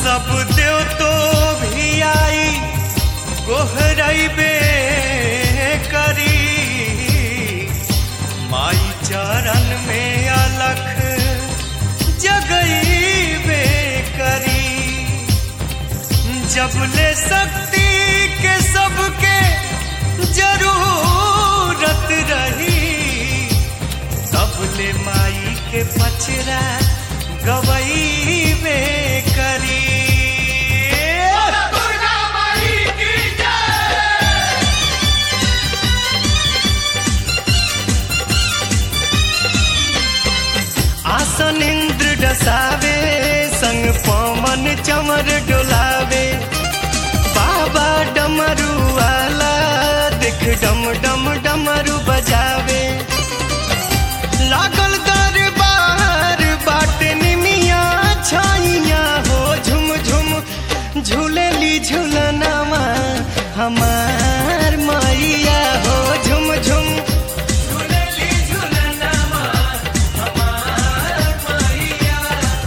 सब देव तो भी आई गोहरबे करी माई चरण में अलख जगईबे करी जब ले शक्ति के सबके जरूरत रही तब ले माई के पचरा गवईबे करी आसन इंद्र डसावे संग पवन चमर डोलावे बाबा डमरू वाला देख डम डम डमरू बजावे लागल दरबार बाट निमिया छाइया हो झुम झुम झूलेली झूलनामा हमार मैया हो झुम झुम झूलेली झूलनामा हमार मैया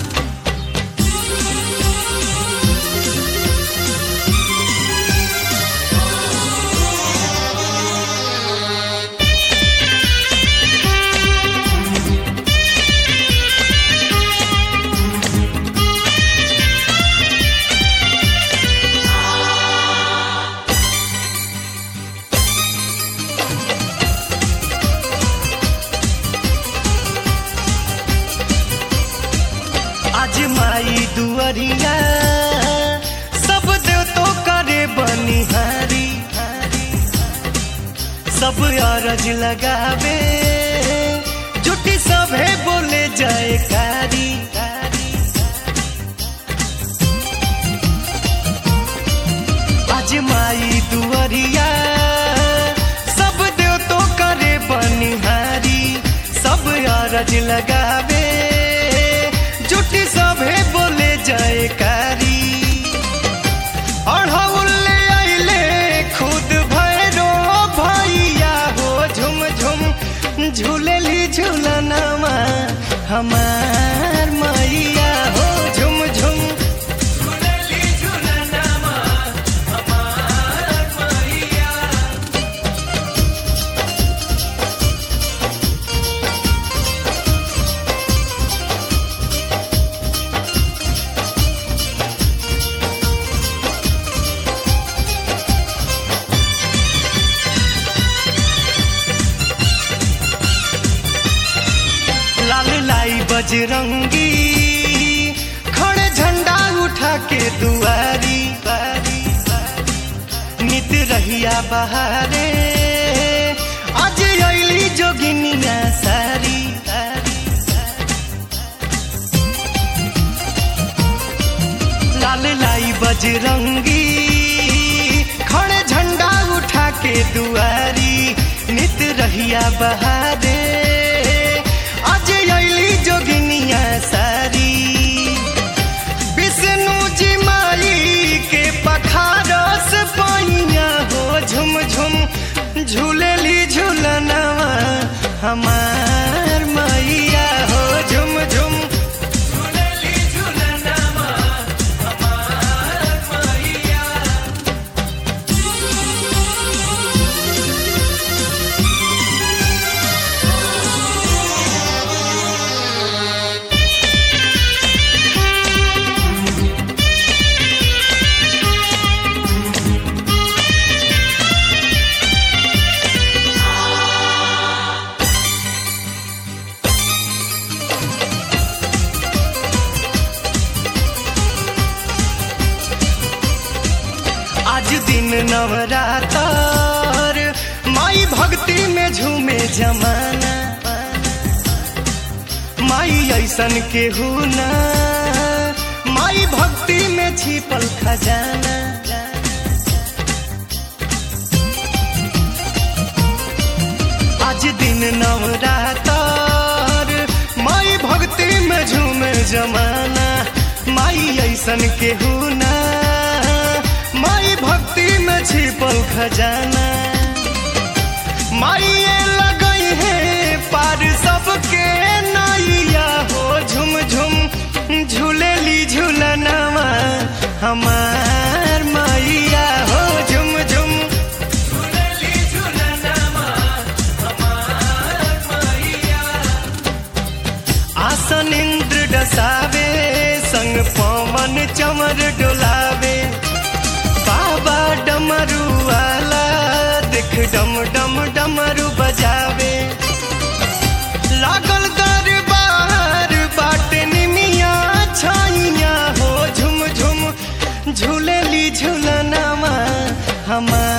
आज माई दुअरिया सब देव तो करे बनिहारी सब अरज लगावे जुटी सभे बोले जाए कारी आज माई दुअरिया सब देव तो करे बनिहारी सब अरज लगावे जुटी सभे बोले जाए कारी अढ़ौले आइले खुद भैरो भैया हो झुम झुम झूलेली झूलनामा हमार मैया हो झुम झुम झूलेली झूलनामा हमार मैया लाल लाई बजरंगी खड़े झंडा उठा के दुआरी नित रहिया बहारे आज अली जोगिनिया सारी लाल लाई बजरंगी खड़े झंडा उठा के दुआरी नित रहिया बहारे आज अली जोगिनिया सारी विष्णु जी माई के पखारस पाइया हो झुम झुम झूलेली झूलनवा हमार मैया हो झुम झुम झूलेली झूलनवा हमार मैया आज दिन नवरातर माई भक्ति में झूमे जमाना माई ऐसन के ना माई भक्ति में छिपल खजाना आज दिन नवरातर माई भक्ति में झूमे जमाना माई ऐसन के ना माई भक्ति में छिपल खजाना माई लगई है पार सबके नैया हो झुम झुम झूलेली झूलनवा कमर डोलावे बाबा डमरू वाला देख डम डम डमरू बजावे लागल दरबार बाटे निमिया छाइया हो झुम झुम झूलेली झूलनामा हमार